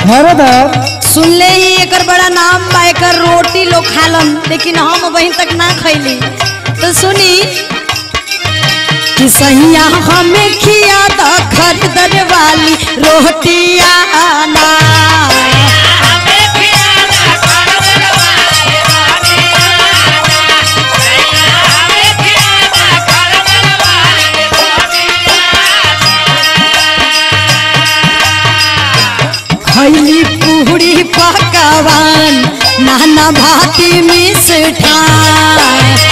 हरदर सुनले ही एकर बड़ा नाम बा एकर रोटी लोग खालन लेकिन हम वहीं तक ना खैली तो सुनी कि सैया हमें खिया द खरीदर वाली रोटिया ना खैली पूरी पकवान नाना भाती मिष्ठान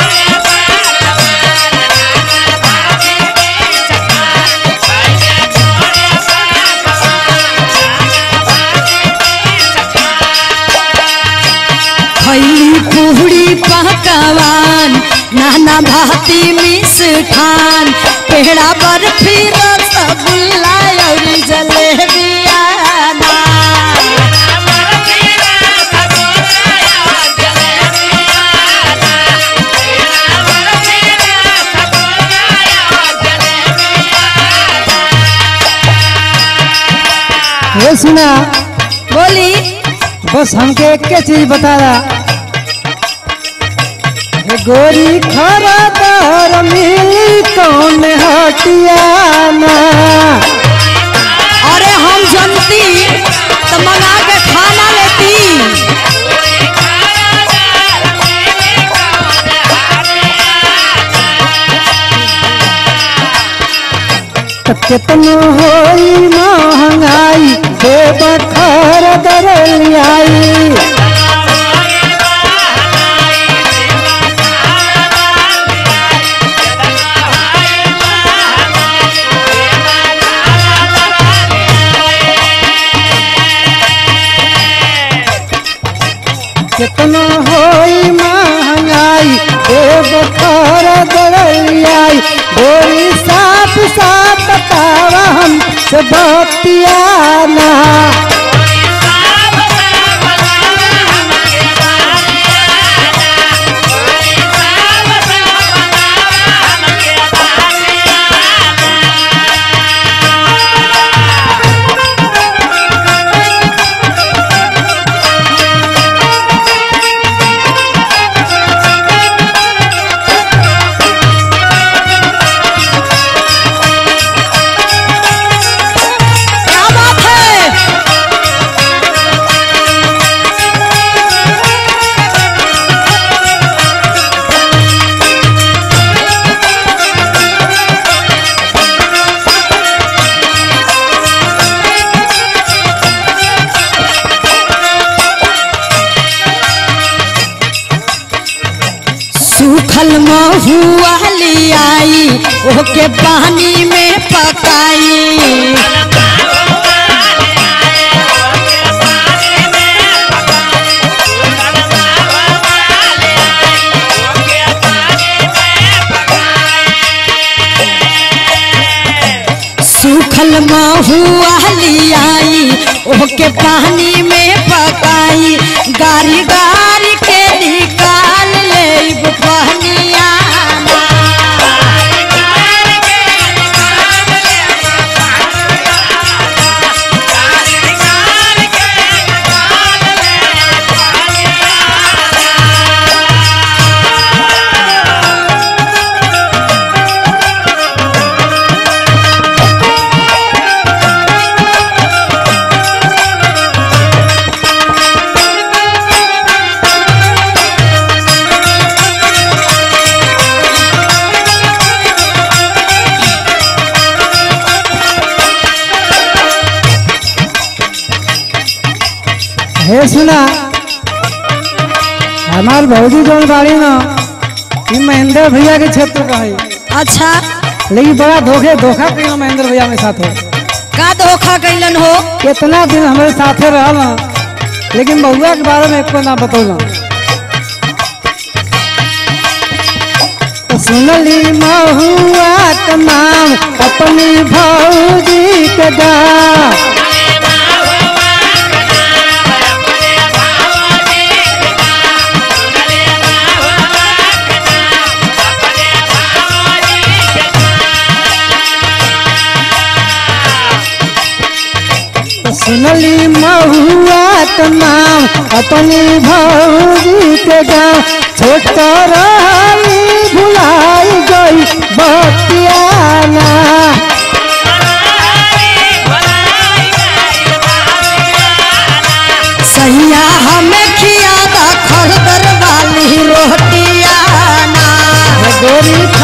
खैली पूरी पकवान नाना भाती मिष्ठान पेड़ा बर्फी रसगुल्ला और जलेबिया ना। ये सुना बोली बस हमके एक के चीज बता रहा हे गोरी खरदर मिली कौन हटियाना अरे हम जनती तो मंगा के खाना लेती त केतनो होई महंगाई देव खरदर लियाई कितना होई महंगाई देव खरदर लियाई गोरी साफ साफ बतावा हम से बतियाना क्या बात है सूखल महुआ लियाई ओके पानी में पकाई सूखल महुआ लियाई ओके पानी में पकाई गारी गारी के निकाल ले पहनिया हे सुना हमार भौजी जौन बाड़ी ना ई महेंद्र भैया के क्षेत्र का है अच्छा लेकिन बड़ा धोखे धोखा कई महेंद्र भैया में साथ हो का धोखा कैलन हो कितना दिन हमारे साथे रहल ना लेकिन बउआ के बारे में एको ना बतौला तो सुनली महुआ के नाम अपनी भौजी के गा तो सुनली का नाम अपनी भौजी के गाँव छोट रहली भुलाई गई बतियाना सैया हमें खिया दा खरदर वाली रोटियाना गोरी